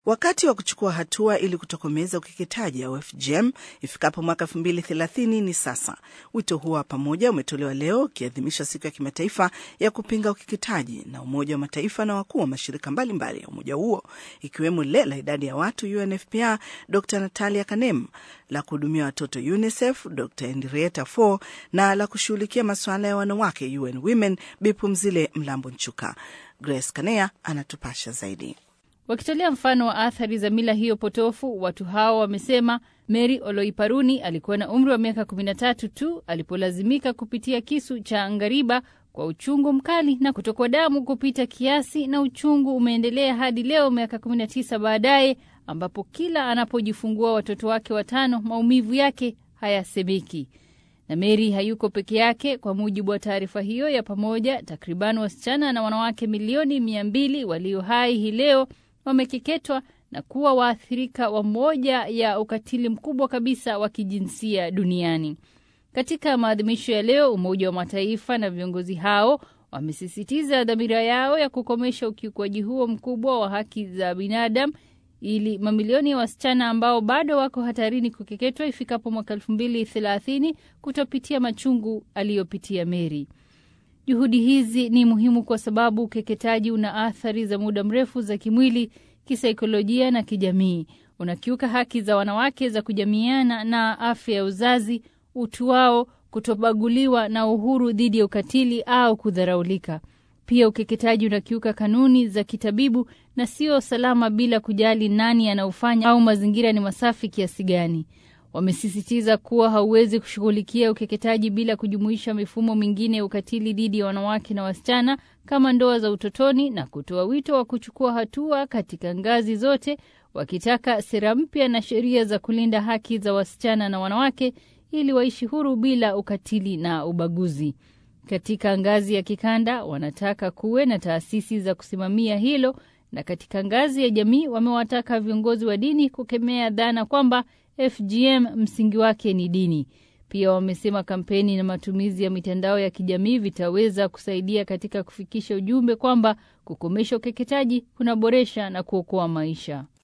Wakati wa kuchukua hatua ili kutokomeza ukeketaji au FGM ifikapo mwaka 2030 ni sasa. Wito huo wa pamoja umetolewa leo ukiadhimisha siku ya kimataifa ya kupinga ukeketaji na Umoja wa Mataifa na wakuu wa mashirika mbalimbali ya umoja huo ikiwemo lile la idadi ya watu UNFPA, Dr Natalia Kanem, la kuhudumia watoto UNICEF, Dr Henrietta Fore na la kushughulikia masuala ya wanawake UN Women, Bipumzile Mlambo Nchuka. Grace Kanea anatupasha zaidi. Wakitolea mfano wa athari za mila hiyo potofu, watu hao wamesema Mary Oloiparuni alikuwa na umri wa miaka 13 tu alipolazimika kupitia kisu cha ngariba kwa uchungu mkali na kutokwa damu kupita kiasi, na uchungu umeendelea hadi leo miaka 19 baadaye, ambapo kila anapojifungua watoto wake watano maumivu yake hayasemeki. Na Mary hayuko peke yake. Kwa mujibu wa taarifa hiyo ya pamoja, takriban wasichana na wanawake milioni mia mbili walio hai hii leo wamekeketwa na kuwa waathirika wa moja ya ukatili mkubwa kabisa wa kijinsia duniani. Katika maadhimisho ya leo, Umoja wa Mataifa na viongozi hao wamesisitiza dhamira yao ya kukomesha ukiukwaji huo mkubwa wa haki za binadamu ili mamilioni ya wasichana ambao bado wako hatarini kukeketwa ifikapo mwaka elfu mbili thelathini kutopitia machungu aliyopitia Meri. Juhudi hizi ni muhimu kwa sababu ukeketaji una athari za muda mrefu za kimwili, kisaikolojia na kijamii. Unakiuka haki za wanawake za kujamiana na afya ya uzazi, utu wao, kutobaguliwa na uhuru dhidi ya ukatili au kudharaulika. Pia ukeketaji unakiuka kanuni za kitabibu na sio salama, bila kujali nani anaofanya au mazingira ni masafi kiasi gani. Wamesisitiza kuwa hauwezi kushughulikia ukeketaji bila kujumuisha mifumo mingine ya ukatili dhidi ya wanawake na wasichana kama ndoa za utotoni, na kutoa wito wa kuchukua hatua katika ngazi zote, wakitaka sera mpya na sheria za kulinda haki za wasichana na wanawake ili waishi huru bila ukatili na ubaguzi. Katika ngazi ya kikanda wanataka kuwe na taasisi za kusimamia hilo, na katika ngazi ya jamii wamewataka viongozi wa dini kukemea dhana kwamba FGM msingi wake ni dini. Pia wamesema kampeni na matumizi ya mitandao ya kijamii vitaweza kusaidia katika kufikisha ujumbe kwamba kukomesha ukeketaji kunaboresha na kuokoa maisha.